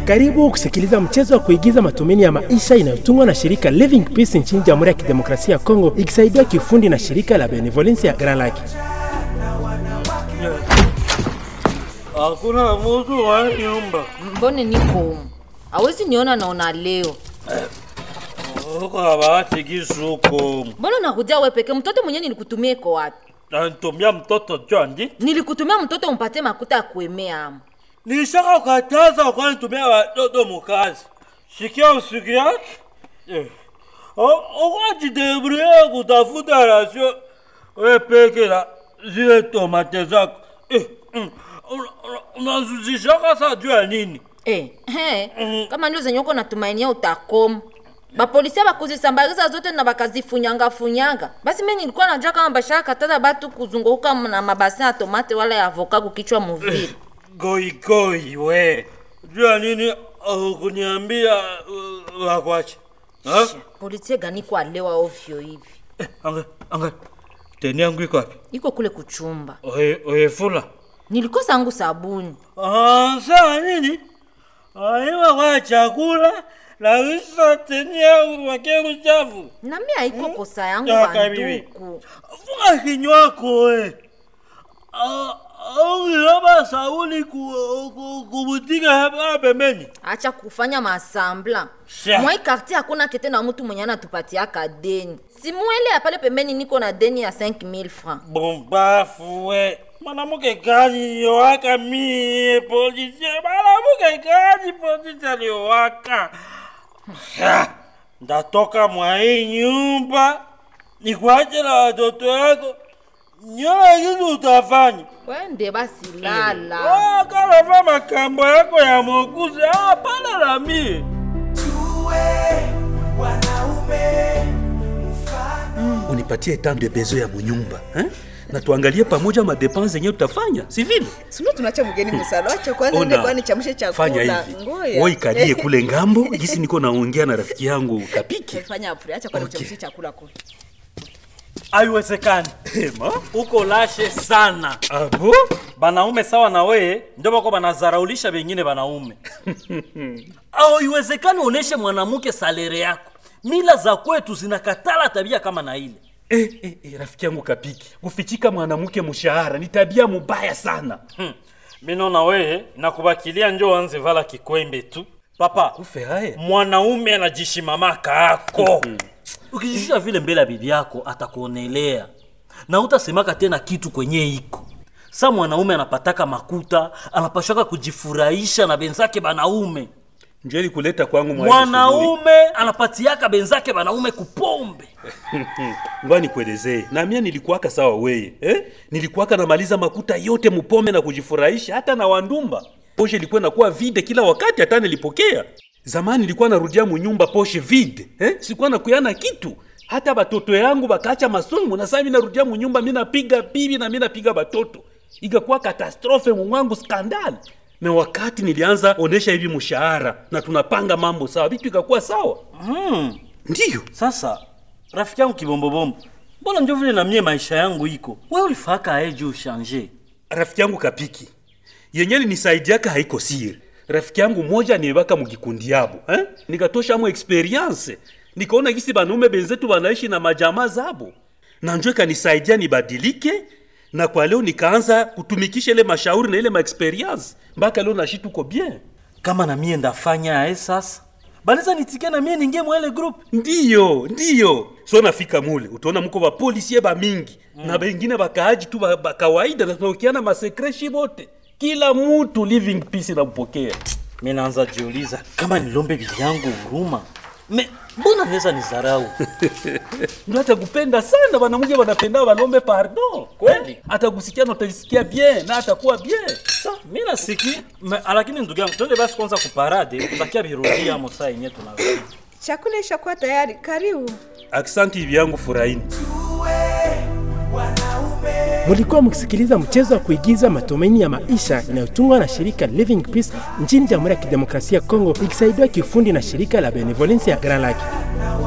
Karibu kusikiliza mchezo wa kuigiza matumaini ya maisha inayotungwa na shirika Living Peace nchini Jamhuri ya Kidemokrasia ya Kongo ikisaidiwa kiufundi na shirika la Benevolence ya Grand Lake. Hakuna mtu wa nyumba. mbone niko humu awezi niona naona leo Uko bahati kisuko. mbona nakuja we peke mtoto mwenyewe nilikutumia iko wapi Anatumia mtoto Jondi. nilikutumia mtoto umpatie makuta ya kuemea ama Nishaka kataza kwa nitumia watoto mukazi. Sikia usiki yake. Eh. Uko jidebrie kutafuta rasio. We peke la zile tomate zako. Eh. mm. Una- una- Unazuzishaka saa juu ya nini? eh, he, kama ndio zenye uko natumainia utakoma bapolisia bakuzisambaliza zote na bakazifunyanga-funyanga basi mi nilikuwa najua kama bashaka kataza batu kuzunguka na mabasin ya tomate wala ya avoka kukichwa muvili goigoi we jua nini kuniambia uh, wakwache Ha? polisie gani kwa lewa ovyo hivi Eh, anga anga teni yangu iko wapi iko kule kuchumba Oye- oyefula nilikosa angu sabuni Ah, sawa nini aiwa kwa chakula lakisa teni yangu wakeru chafu nami haiko kosa yangu Kaka bibi. banduku funga kinywako we aungilaba sauni kubutika hapa pembeni acha kufanya masambla Sha. mwai kartier hakuna kete na mtu mwenye anatupatiaka deni simuele ya pale pembeni niko na deni ya 5000 francs bombafu we mwanamke gani yowaka mie polisie mwanamke gani polisi aliyowaka Ha, ndatoka mwa hii nyumba nikuache na watoto yako nyona kitu utafanya wende basi lala Ah, kalava makambo yako ya mokuzi hapana na mie unipatie temps de besoin ya munyumba eh? na tuangalie pamoja madepense zenye tutafanya si vile Sio tunacha mgeni msalo. Acha kwanza nende kwani chamshe chakula. fanya hivi Ngoja. wewe ikalie kule ngambo jinsi niko naongea na rafiki yangu kapiki Fanya apure. Acha kwani Okay. chamshe chakula kule. haiwezekani ema uko lashe sana abo banaume sawa na weye ndio bako banazaraulisha bengine banaume au iwezekani uoneshe mwanamke salere yako mila za kwetu zinakatala tabia kama na ile eh, eh, eh, rafiki yangu kapiki kufichika mwanamke mshahara ni tabia mubaya sana hmm. mino na weye nakubakilia njo wanze vala kikwembe tu papa ufe haya mwanaume anajishimamaka ako ukijishusha vile mbele ya bibi yako atakuonelea na utasemaka tena kitu kwenye iko sa mwanaume anapataka makuta anapashaka kujifurahisha na benzake banaume njeli kuleta kwangu mwa hiyo shughuli. mwanaume anapatiaka benzake banaume kupombe ngoa nikuelezee na mie nilikuwaka sawa weye eh? nilikuwaka namaliza makuta yote mupome na kujifurahisha hata na wandumba poshe ilikuwa inakuwa vide kila wakati hata nilipokea zamani nilikuwa narudia munyumba poshe vide eh? sikuwa nakuyana kitu hata batoto yangu bakaacha masomo na saa mi narudia munyumba mi napiga bibi na mi napiga batoto ikakuwa katastrofe mumwangu skandali me wakati nilianza onesha hivi mshahara na tunapanga mambo sawa vitu ikakuwa sawa hmm. ndiyo sasa rafiki yangu kibombobombo mbona njo vile na mie maisha yangu iko we ulifaka aeji ushanje rafiki yangu kapiki yenye nisaidiaka haiko siri rafiki yangu moja niweka mukikundi yabo eh? nikatosha mo experience nikaona gisi banaume benzetu banaishi na majamaa zabo na njo ikanisaidia nibadilike na kwa leo nikaanza kutumikisha ile mashauri na ile maexperience mpaka leo nashi tuko bien kama na mie ndafanya ae sasa baliza nitike na mie ningie mwele group ndiyo ndiyo so nafika mule utaona mko bapolisie bamingi mm. na bengine bakaaji tu ba, ba kawaida na tunaokiana masekreshi bote kila mutu living peace nampokea mi naanza jiuliza kama nilombe bibi yangu huruma me mbona naweza nizarau ndio atakupenda sana banamuke banapenda balombe pardon Kweli? atakusikia na utajisikia bien na atakuwa bien sa mi nasiki me- lakini ndugu yangu twende basi kwanza kuparade tutakia birudia mo saa yenye tunarudi Chakula ishakuwa tayari. Karibu. aksanti hivi yangu furahini Mulikuwa mkisikiliza mchezo wa kuigiza matumaini ya maisha inayotungwa na shirika Living Peace nchini Jamhuri ya Kidemokrasia ya Kongo ikisaidiwa kiufundi na shirika la Benevolence ya Grand Lake.